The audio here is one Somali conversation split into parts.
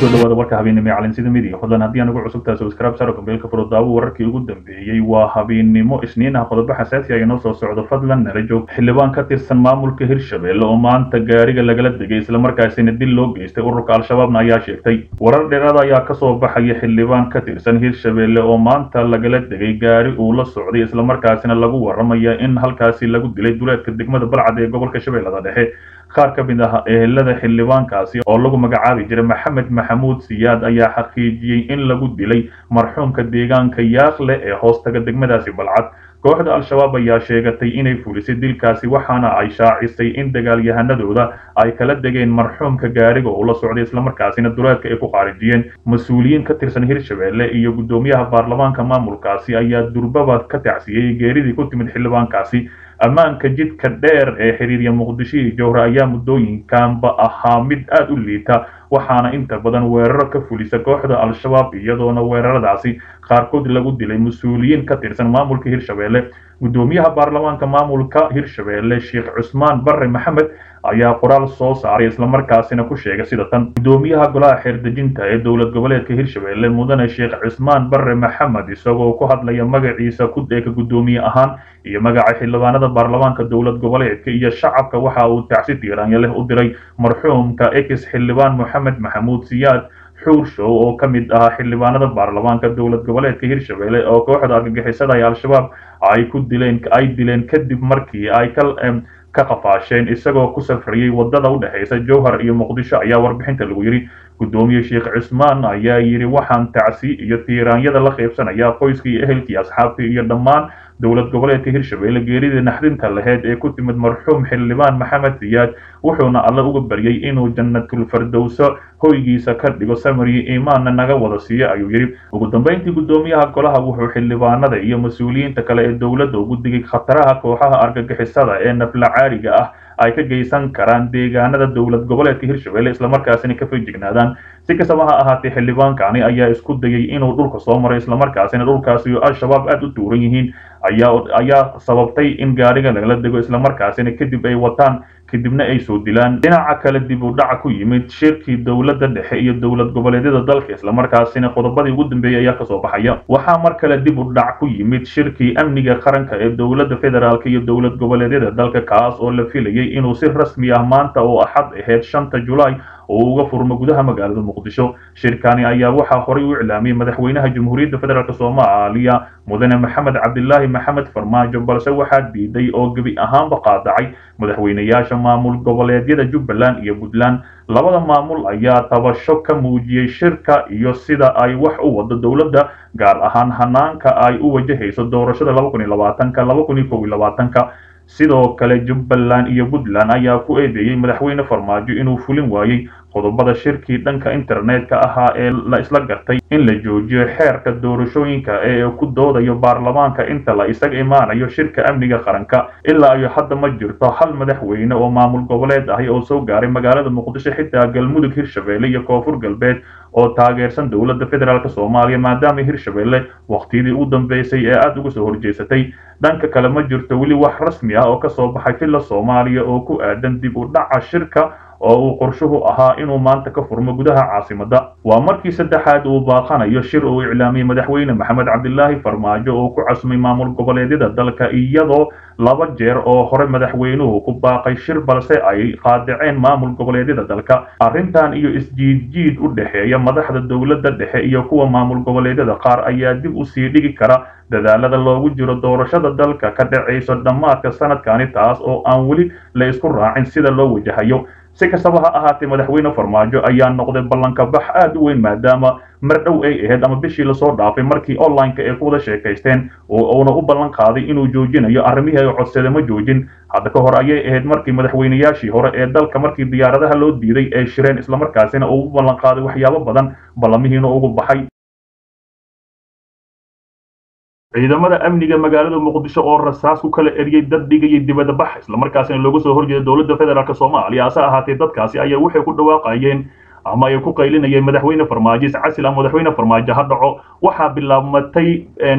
kusoo dhawaada warka habeennimo ee calinsida midiga fadlan haddii aan ugu cusubtahay subscribe saro kambeelka furo daawo wararkii ugu dambeeyey waa habeennimo isniin ah qodobo xasaasi ah inoo soo socdo fadlan nala joog xildhibaan ka tirsan maamulka hirshabelle oo maanta gaariga lagala degay islamarkaasina dil loo geystay ururka al-shabaabna ayaa sheegtay warar dheeraada ayaa kasoo baxaya xildhibaan ka tirsan hirshabelle oo maanta lagala degay gaari uu la socday islamarkaasina lagu waramaya in halkaasi lagu dilay duleedka degmada balcad ee gobolka shabeellada dhexe qaar ka mid ah ehelada xildhibaankaasi oo lagu magacaabi jiray maxamed maxamuud siyaad ayaa xaqiijiyey in lagu dilay marxuumka deegaanka yaaqle ee hoostaga degmadaasi balcad kooxda al-shabaab ayaa sheegatay inay fulisay dilkaasi waxaana ay shaacisay in dagaalyahanadooda ay kala degeen marxuumka gaariga uu la socday islamarkaasina duleedka ay ku qaarijiyeen mas-uuliyiin ka tirsan hirshabelle iyo guddoomiyaha baarlamaanka maamulkaasi ayaa durbaba ka tacsiyey geeridii ku timid xildhibaankaasi ammaanka jidka dheer ee xiriirya muqdisho iyo jowhre ayaa muddooyinkanba ahaa mid aada u liita waxaana inta badan weeraro ka fulisa kooxda al-shabaab iyadoona weeraradaasi qaarkood lagu dilay mas-uuliyiin ka tirsan maamulka hirshabelle guddoomiyaha baarlamaanka maamulka hirshabelle sheekh cusmaan barre maxamed ayaa qoraal soo saaray islamarkaasina ku sheegay sida tan guddoomiyaha golaha xeerdejinta ee dowlad goboleedka hirshabelle mudane sheekh cusmaan barre maxamed isagoo ku hadlaya magaciisa kudeeka guddoomiye ahaan iyo magaca xildhibaanada baarlamaanka dowlad goboleedka iyo shacabka waxa uu tacsi tiiraanya leh u diray marxuumka ex xildhibaan moxamed maxamuud siyaad xuurshow oo ka mid ahaa xildhibaanada baarlamaanka dowlad goboleedka hirshabelle oo kooxda argagixisada ee al-shabaab ay ku dileen ay dileen kadib markii ay ka ka qafaasheen isagoo ku safriyey wadada u dhexaysa jowhar iyo muqdisho ayaa warbixinta lagu yidhi guddoomiye sheekh cusmaan ayaa yidhi waxaan tacsi iyo tiiraanyada la qaybsanayaa qoyskii iyo ehelkii asxaabtii iyo dhammaan dowlad goboleedka hirshabelle geeridii naxdinta laheyd ee ku timid marxuum xildhibaan maxamed siyaad wuxuuna alle uga baryay inuu jannatul fardowso hoygiisa ka dhigo samariyo iimaanna naga wada siiyo ayuu yidhi ugu dambeyntii guddoomiyaha golaha wuxuu xildhibaanada iyo mas-uuliyiinta kale ee dowladda ugu digay khataraha kooxaha argagixisada ee naflacaariga ah ay ka geysan karaan deegaanada dowlad goboleedka hirshabelle islamarkaasina ka feejignaadaan si kastaba ha ahaatee xildhibaankani ayaa isku dayay inuu dhulka soo maray islamarkaasina dhulkaasi al-shabaab aada u tuuran yihiin ayaa ayaa sababtay in gaariga lagala dego islamarkaasina kadib ay wataan kadibna ay soo dilaan dhinaca kale dib u dhac ku yimid shirkii dowladda dhexe iyo dowlad goboleedyada dalka islamarkaasina qodobadii ugu dambeeyay ayaa kasoo baxaya waxaa mar kale dib u dhac ku yimid shirkii amniga qaranka ee dowladda federaalk iyo dowlad goboleedyada dalka kaas oo la filayay inuu si rasmi ah maanta oo axad ahayd shanta julaay oo uga furmo gudaha magaalada muqdisho shirkani ayaa waxaa horay u iclaamiyey madaxweynaha jamhuuriyadda federaalk soomaaliya mudane maxamed cabdilaahi maxamed farmaajo balse waxaa diiday oo gebi ahaanba qaadacay madaxweynayaasha maamul goboleedyada jubbaland iyo puntland labada maamul ayaa tabasho ka muujiyey shirka iyo sida ay wax u wado dowladda gaar ahaan hanaanka ay u wajahayso doorashada laba kun iyo labaatanka laba kun iyo kow iyo labaatanka sidoo kale jubbaland iyo puntland ayaa ku eedeeyey madaxweyne farmaajo inuu fulin waayey qodobada shirkii dhanka internetka ahaa ee la isla gartay in la joojiyo xeerka doorashooyinka ee ku doodayo baarlamaanka inta la isaga imaanayo shirka amniga qaranka ilaa iyo hadda ma jirto hal madaxweyne oo maamul goboleed ahi oo soo gaaray magaalada muqdisho xitaa galmudug hirshabelle iyo koonfur galbeed oo taageersan dowladda federaalk soomaaliya maadaama hirshabelle waqtiyadii u dambeysay ee aada uga soo horjeesatay dhanka kale ma jirto weli wax rasmi ah oo kasoo baxay filla soomaaliya oo ku aadan dib u dhaca shirka oo uu qorshuhu ahaa inuu maanta ka furmo gudaha caasimadda waa markii saddexaad uu baaqanayo shir uu iclaamiyey madaxweyne maxamed cabdilaahi farmaajo oo ku casumay maamul goboleedyada dalka iyadoo laba jeer oo hore madaxweynuhu ku baaqay shir balse ay qaadaceen maamul goboleedyada dalka arrintan iyo isjiidjiid u dhexeeya madaxda dowladda dhexe iyo kuwa maamul goboleedyada qaar ayaa dib u sii dhigi kara dadaalada loogu jiro doorashada dalka ka dhacayso dhammaadka sanadkani taas oo aan weli la isku raacin sida loo wajahayo si kastaba ha ahaatee madaxweyne farmaajo ayaa noqday ballanka bax aada u weyn maadaama mar dhow ay ahayd ama bishii lasoo dhaafay markii online-ka ay ku wada sheekaysteen oo uuna u ballan qaaday inuu joojinayo arrimihii ay codsade ma joojin hadda ka hor ayay ahayd markii madaxweynayaashii hore ee dalka markii diyaaradaha loo diiday ay shireen islamarkaasina uu u ballan qaaday waxyaabo badan ballamihiina ugu baxay ciidamada amniga magaalada muqdisho oo rasaas ku kala eriyey dad dhigayay dibadda bax islamarkaasina looga soo horjeeda dowladda federaalk soomaaliya hase ahaatee dadkaasi ayaa waxay ku dhawaaqayeen ama ay ku qaylinayeen madaxweyne farmaajo iscasil ama madaxweyne farmaajo ha dhaco waxaa bilaabmatay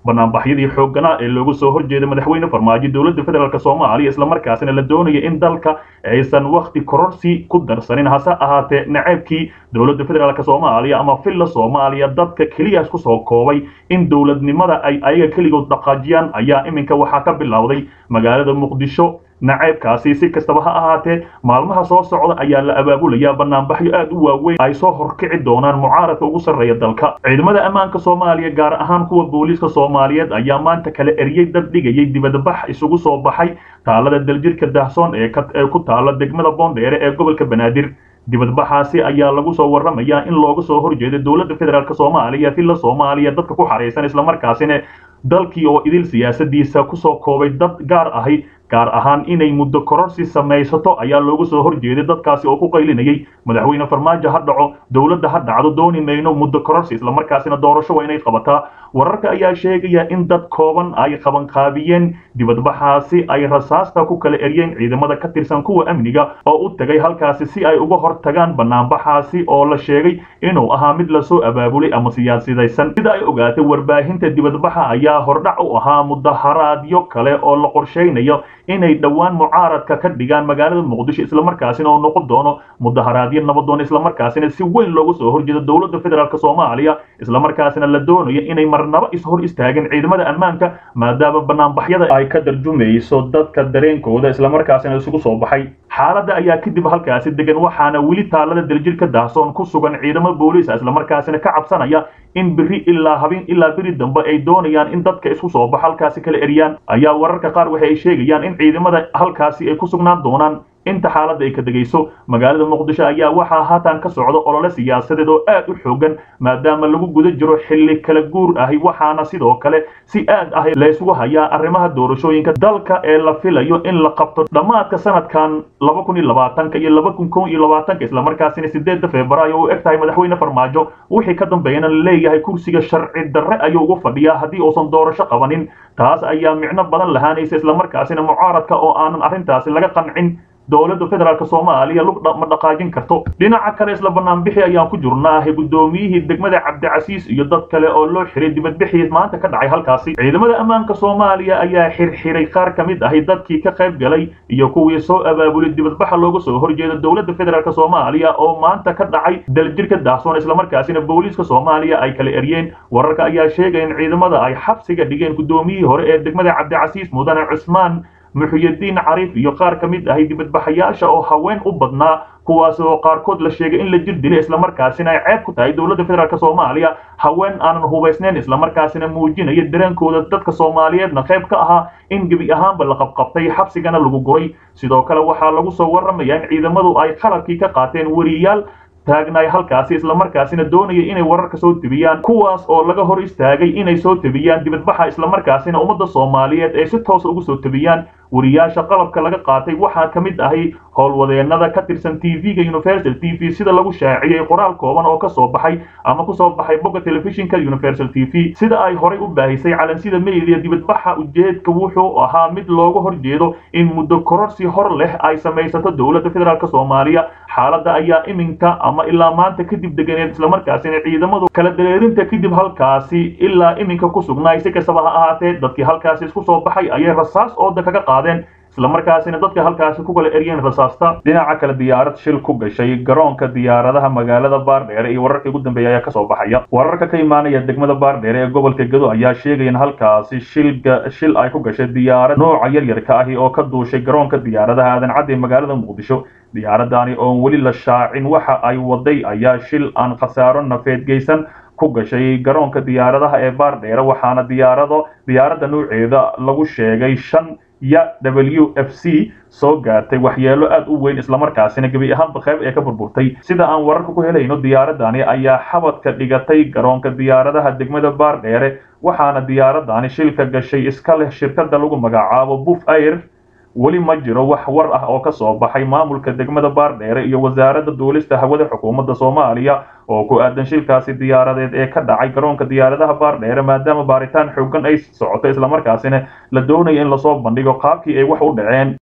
banaanbaxyadii xoogganaa ee loogu soo horjeeday madaxweyne farmaajo dowladda federaalk soomaaliya islamarkaasina la doonaya in dalka aysan wakhti kororsi ku darsanin hase ahaatee naceebkii dowladda federaalk soomaaliya ama villa soomaaliya dadka keliya isku soo koobay in dowladnimada ay ayaga keligood dhaqaajiyaan ayaa iminka waxaa ka bilowday magaalada muqdisho naceebkaasi si kastaba ha ahaatee maalmaha soo socda ayaa la abaabulayaa banaanbaxyo aad u waaweyn ay soo horkici doonaan mucaaradka ugu sarreeya dalka ciidamada ammaanka soomaaliya gaar ahaan kuwa booliiska soomaaliyeed ayaa maanta kala eriyey dad dhigayay dibadbax isugu soo baxay taalada daljirka daahsoon ee ku taala degmada boondheere ee gobolka banaadir dibadbaxaasi ayaa lagu soo warramayaa in looga soo horjeeday dowladda federaalk soomaaliya villa soomaaliya dadka ku xaraysan islamarkaasina dalkii oo idil siyaasadiisa kusoo koobay dad gaar ahi gaar ahaan inay muddo kororsi samaysato ayaa loogu soo horjeeday dadkaasi oo ku qaylinayay madaxweyne farmaajo ha dhaco dowladda ha dhacdo dooni mayno muddo kororsi islamarkaasina doorasho waa inay qabataa wararka ayaa sheegaya in dad kooban ay qabanqaabiyeen dibadbaxaasi ay rasaasta ku kala eryeen ciidamada ka tirsan kuwa amniga oo u tagay halkaasi si ay uga hor tagaan banaanbaxaasi oo la sheegay inuu ahaa mid lasoo abaabulay ama siyaasidaysan sida ay ogaatay warbaahinta dibadbaxa ayaa hordhac u ahaa mudaharaadyo kale oo la qorshaynayo inay dhowaan mucaaradka ka dhigaan magaalada muqdisho islamarkaasina oo noqon doono mudaharaadyo nabadoon islamarkaasina si weyn loogu soo horjeedo dowladda federaalk soomaaliya islamarkaasina la doonayo inay marnabo ishor istaagin ciidamada ammaanka maadaama banaanbaxyada ay ka darjumayso dadka dareenkooda islamarkaasina isugu soo baxay xaaladda ayaa kadib halkaasi degan waxaana weli taalada daljirka daahsoon ku sugan ciidamo booliisa islamarkaasina ka cabsanaya in beri ilaa habeen ilaa beri dambe ay doonayaan in dadka isku soo bax halkaasi kala eriyaan ayaa wararka qaar waxa ay sheegayaan in ciidamada halkaasi ay ku sugnaan doonaan inta xaaladda ay ka degayso magaalada muqdisho ayaa waxaa haatan ka socda olole siyaasadeed oo aad u xoogan maadaama lagu guda jiro xilli kala guur ahi waxaana sidoo kale si aad ah laysugu hayaa arrimaha doorashooyinka dalka ee la filayo in la qabto dhammaadka sanadkan laba kun iyo labaatanka iyo laba kun kow iyo labaatanka islamarkaasina sideedda febraayo u eg tahay madaxweyne farmaajo wixii ka dambeeyana la leeyahay kursiga sharci darre ayuu ugu fadhiyaa haddii uusan doorasho qabanin taas ayaa micno badan lahaanaysa islamarkaasina mucaaradka oo aanan arrintaasi laga qancin dowladda federaalk soomaaliya lug ma dhaqaajin karto dhinaca kale isla banaanbixi ayaan ku jirnaahay guddoomiyihii degmada cabdicasiis iyo dad kale oo loo xiray dibadbixii maanta ka dhacay halkaasi ciidamada ammaanka soomaaliya ayaa xirxiray qaar ka mid ahi dadkii ka qayb galay iyo kuwii soo abaabulay dibadbaxa looga soo horjeeda dowladda federaalk soomaaliya oo maanta ka dhacay daljirka daahsoon islamarkaasina booliiska soomaaliya ay kala eryeen wararka ayaa sheegaya in ciidamada ay xabsiga dhigeen guddoomiyihii hore ee degmada cabdicasiis mudane cusmaan muxuyadiin cariif iyo qaar ka mid ahay dibadbaxayaasha oo haween u badnaa kuwaas oo qaarkood la sheegay in la jir dilay islamarkaasina ay ceeb ku tahay dowladda federaalk soomaaliya haween aanan hubaysnayn islamarkaasina muujinaya dareenkooda dadka soomaaliyeedna qayb ka ahaa in gebi ahaanba la qabqabtay xabsigana lagu guray sidoo kale waxaa lagu soo warramaya in ciidamadu ay qalabkii ka qaateen weriyaal taagnaay halkaasi islamarkaasina doonaya inay wararka soo tebiyaan kuwaas oo laga hor istaagay inay soo tebiyaan dibadbaxa islamarkaasina ummadda soomaaliyeed ay si toosa ugu soo tebiyaan wariyaasha qalabka laga qaatay waxaa ka mid ahay howlwadeenada ka tirsan t v-ga universal t v sida lagu shaaciyey qoraal kooban oo ka soo baxay ama kusoo baxay bogga telefishinka universal t v sida ay horay u baahisay calansida media dibadbaxa ujeedka wuxuu ahaa mid looga horjeedo in muddo kororsi hor leh ay samaysato dowladda federaalk soomaaliya xaaladda ayaa iminka ama ilaa maanta kadib deganeed islamarkaasina ciidamadu kala dareerinta kadib halkaasi ilaa iminka ku sugnaay si kastaba ha ahaatee dadkii halkaasi isku soo baxay ayay rasaas ooda kaga qaadeen islamarkaasina dadka halkaasi ku kala eryeen rasaasta dhinaca kale diyaarad shil ku gashay garoonka diyaaradaha magaalada baardheere iyo wararkii ugu dambeeya ayaa kasoo baxaya wararka ka imaanaya degmada baardheere ee gobolka gedo ayaa sheegaya in halkaasi shilga shil ay ku gashay diyaarad nooca yaryarka ahi oo ka duushay garoonka diyaaradaha aadan cadde magaalada muqdisho diyaaradani oon weli la shaacin waxa ay waday ayaa shil aan khasaaro nafeed geysan ku gashay garoonka diyaaradaha ee baardheere waxaana diyaarado diyaaradda nuuceeda lagu sheegay shan ya w f c soo gaartay waxyeelo aad u weyn islamarkaasina gebi ahaanba qayb ee ka burburtay sida aan wararka ku helayno diyaaradani ayaa xabadka dhigatay garoonka diyaaradaha degmada baardheere waxaana diyaaradani shilka gashay iska leh shirkada lagu magacaabo buf air weli ma jiro wax war ah oo ka soo baxay maamulka degmada baardheere iyo wasaaradda duulista hawada xukuumadda soomaaliya oo ku aadan shilkaasi diyaaradeed ee ka dhacay garoonka diyaaradaha baardheere maadaama baaritaan xoogan ay socoto islamarkaasina la doonaya in lasoo bandhigo qaabkii ay wax u dhaceen